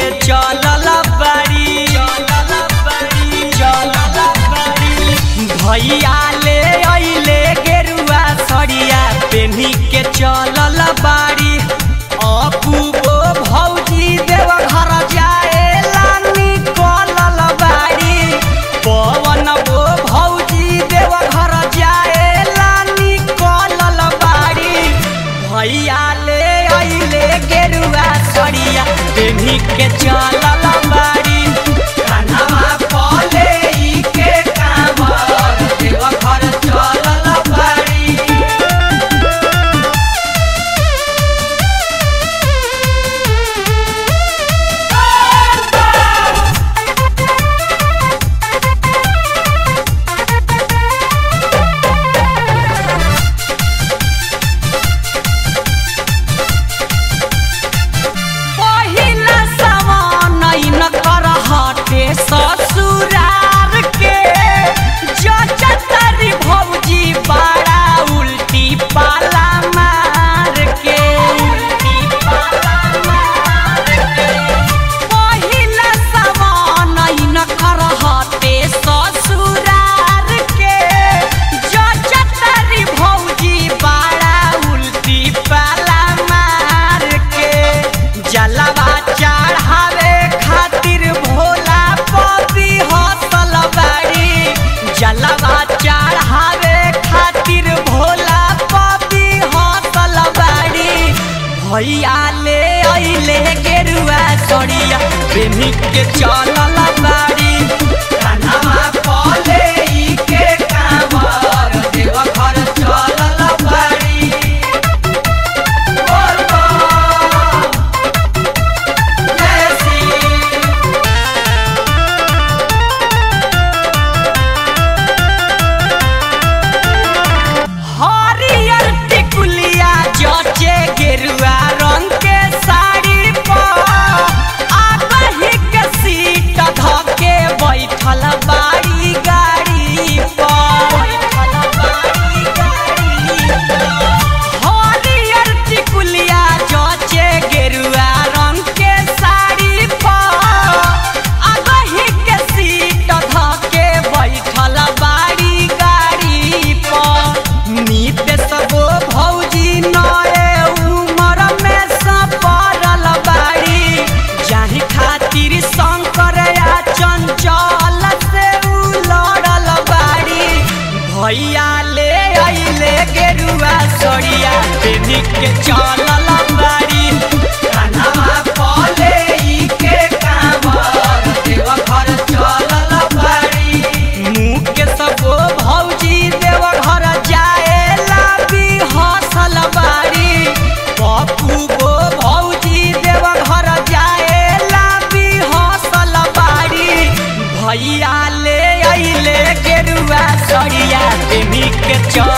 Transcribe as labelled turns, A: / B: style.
A: चलल बाड़ी चलल बाड़ी चलल बाड़ी भैया ले अइले गेरुआ सड़िया पेन्ही के चलल बाड़ी अपूबो भौजी देव घर जाएला निकलल बाड़ी पवन वो भौजी देव घर जाएला निकलल बाड़ी भैया ले अइले गेरुआ सड़िया पेन्ही के चलल बाड़ी कान्हवा पले ई के कांवर देव घर चलल बाड़ी पहिला समान न कर हटे ससुरार के जचतरी भौजी बड़ा उल्टी पाला मार के उल्टी पाला मार के पहिला समान न कर हटे ससुरार के जचतरी भौजी बड़ा उल्टी पाला मार के जलवा चढ़ावे खातिर भोला पपी हसल बाड़ी जलवा चढ़ावे खातिर भोला पपी हसल बाड़ी भैया ले अइले गेरुआ सड़िया प्रेमी के चलल बाड़ी कान्हवा पले ई के कांवर देव घर चलल बाड़ी बोल बम जैसी हरियर टिकुलिया जचे गेरुआ रंग के साड़ी पर आबही के सीट धके बैठल बाड़ी गाड़ी पर बैठल बाड़ी गाड़ी पर हरियर टिकुलिया जचे गेरुआ रंग के साड़ी पर आबही के सीट धके बैठल बाड़ी गाड़ी पर नीत सबो भौजी नए उमर में सपरल बाड़ी जाहि खातिर शंकर या चंचल से उ लड़ल बाड़ी भैया ले अइले गेरुआ सड़िया पेनी के चलल बाड़ी कान्हवा पले ई के कांवर देव घर चलल बाड़ी मुँह के सबो भौजी देव घर जाएला भी हसल बाड़ी पप्पू गो भौजी देव घर जाएला भी हसल बाड़ी भैया ले अइले गेरुआ सड़िया प्रेमी के चल